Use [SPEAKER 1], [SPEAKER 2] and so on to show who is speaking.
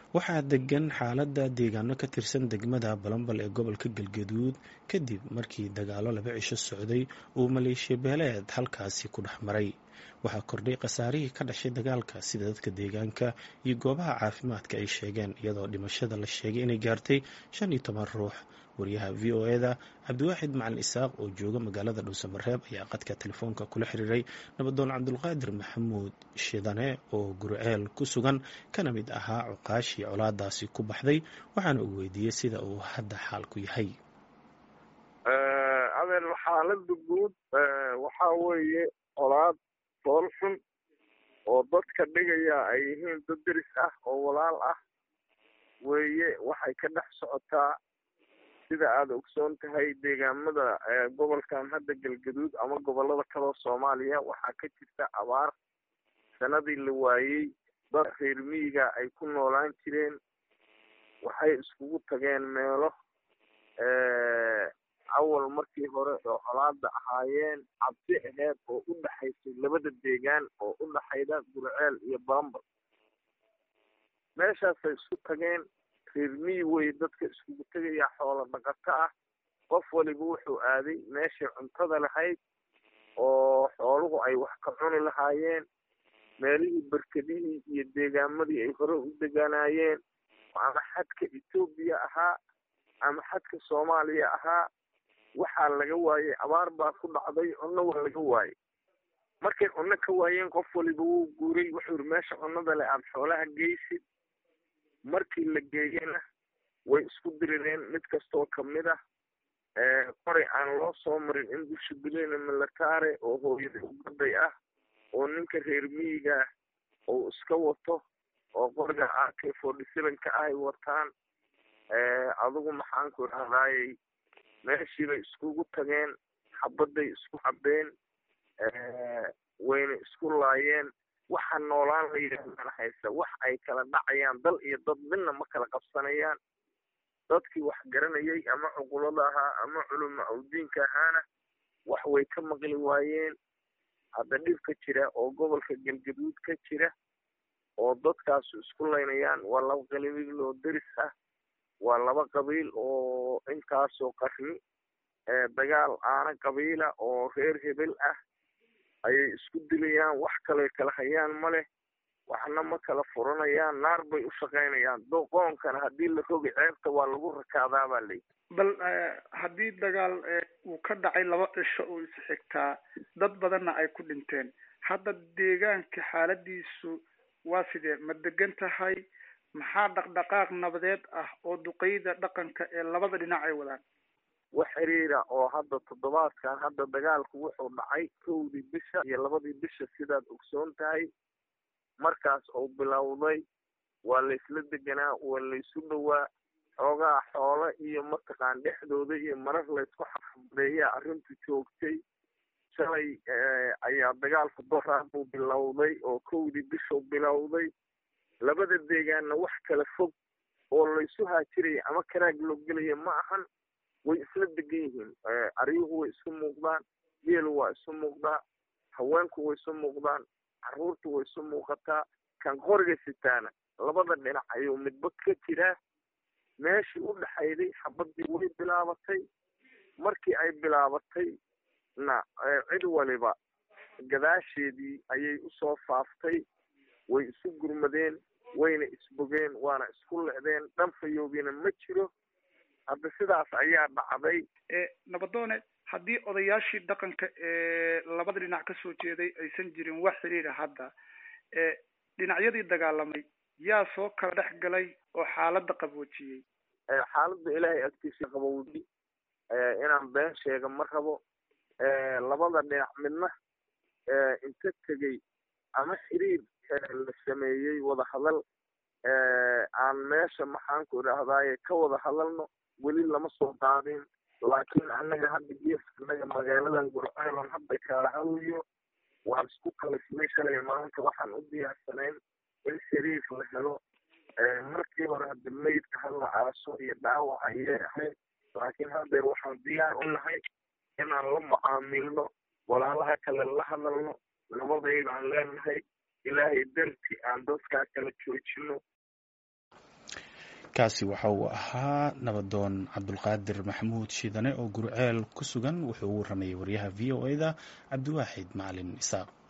[SPEAKER 1] waxaa degan xaaladda deegaano ka tirsan degmada balambal ee gobolka galgaduud kadib markii dagaalo laba cisho socday uu maleeshiya beeleed halkaasi ku dhex maray waxaa kordhay khasaarihii ka dhashay dagaalka sida dadka deegaanka iyo goobaha caafimaadka ay sheegeen iyadoo dhimashada la sheegay inay gaartay shan iyo toban ruux wariyaha v o eda cabdiwaaxid macalin isaaq oo jooga magaalada dhuusamareeb ayaa qadka telefoonka kula xiriiray nabadoon cabdulqaadir maxamuud shidane oo gurceel ku sugan kana mid ahaa cuqaashii colaadaasi ku baxday waxaana uu weydiiyey sida uu hadda xaalku yahay
[SPEAKER 2] adeer xaalada guud waxaa weeye colaad fool xun oo dadka dhigaya ay yihiin dad deris ah oo walaal ah weeye waxay ka dhex socotaa sida aada ogsoon tahay deegaamada gobolkan hadda galgaduud ama gobolada kaloo soomaaliya waxaa ka jirta abaar sanadii la waayey dad reer miyiga ay ku noolaan jireen waxay iskugu tageen meelo awal markii hore oo colaada ahaayeen cabsi aheyd oo u dhexaysay labada deegaan oo u dhexayda gurceel iyo balambal meeshaasay isku tageen reer miyi wey dadka iskugu tegaya xoolo dhaqato ah qof waliba wuxuu aaday meeshii cuntada lahayd oo xooluhu ay wax ka cuni lahaayeen meelihii berkedihii iyo deegaamadii ay hore u deganaayeen ama xadka etoobiya ahaa ama xadka soomaaliya ahaa waxaa laga waayey abaar baa ku dhacday cunno waa laga waayey markay cunno ka waayeen qof waliba wuu guuray wuxuu yiri meesha cunnada le aada xoolaha geysid markii la geeyena way isku dirireen mid kastoo kamid ah qoray aan loo soo marin in dusha bilena militare oo hooyada ugaday ah oo ninka reer miyiga uu iska wato oo qoriga a k forty sevenka ah ay wataan adigu maxaan ku idhahdaayey meeshiibay iskugu tageen xabadday isku cabeen wayna isku laayeen waxa noolaan la yidhahdaan haysa wax ay kala dhacayaan dal iyo dad midna ma kala qabsanayaan dadkii wax garanayay ama cuqulada ahaa ama culuma awdiinka ahaana wax way ka maqli waayeen hadda dhibka jira oo gobolka galgaduud ka jira oo dadkaasu isku laynayaan waa laba qabiil oo deris ah waa laba qabiil oo intaasoo qarni dagaal aana qabiila oo reer hebel ah ayay isku dilayaan wax kale kala hayaan ma leh waxna ma kala furanayaan naar bay u shaqaynayaan doqoonkana haddii la rogi ceebta waa lagu rakaadaa baa layi
[SPEAKER 3] bal haddii dagaal uu ka dhacay laba cisho oo is xigtaa dad badanna ay ku dhinteen hadda deegaanka xaaladiisu waa sidee ma degan tahay maxaa dhaqdhaqaaq nabadeed ah oo duqeyda dhaqanka ee labada dhinac ay wadaan
[SPEAKER 2] wax xiriira oo hadda toddobaadkan hadda dagaalku wuxuu dhacay kowdii bisha iyo labadii bisha sidaad ogsoon tahay markaas uu bilowday waa laysla deganaa waa laysu dhowaa xoogaa xoolo iyo mataqaan dhexdooda iyo marar laysku xabadeeyaa arrintu joogtay shalay ayaa dagaalku doraa buu bilowday oo kowdii bishuu bilowday labada deegaanna wax kala fog oo laysu haajiraya ama karaag loo gelaya ma ahan way isla degan yihiin aryuhu way isu muuqdaan geelu waa isu muuqdaa haweenku way isu muuqdaan carruurtu way isu muuqataa kan qoriga sitaana labada dhinac ayuu midba ka jiraa meeshii u dhexayday xabadii way bilaabatay markii ay bilaabatay na cid waliba gadaasheedii ayay usoo faaftay way isu gurmadeen wayna isbogeen waana isku lecdeen dhanfayoobina ma jiro hadda sidaas ayaa dhacday
[SPEAKER 3] nabadoone haddii odayaashii dhaqanka ee labada dhinac kasoo jeeday aysan jirin wax xiriira hadda dhinacyadii dagaalamay yaa soo kala dhex galay oo xaaladda qaboojiyey
[SPEAKER 2] xaaladda ilaahay agtiisa qabowdi inaan been sheega ma rabo labada dhinac midna inta tegey ama xiriir la sameeyey wada hadal aan meesha maxaanku idhaahdaaye ka wada hadalno weli lama soo daadin laakiin annaga hadda geeska annaga magaaladan gurceelan hadda kaala hadlayo waan isku kalisnay shalay maanta waxaan u diyaarsanayn in xiriir la helo markii hore hadda meydka hala aaso iyo dhaawac ayay ahayd laakiin haddeer waxaan diyaar u nahay inaan la mucaamilno walaalaha kale la hadalno nabadaydaan leenahay ilaahay darti aan dadkaa kala joojino
[SPEAKER 1] kaasi waxa uu ahaa nabadoon cabdulqaadir maxamuud shiidane oo gurceel ku sugan wuxuu u waramayay waryaha v o e da cabdiwaaxid macalin isaaq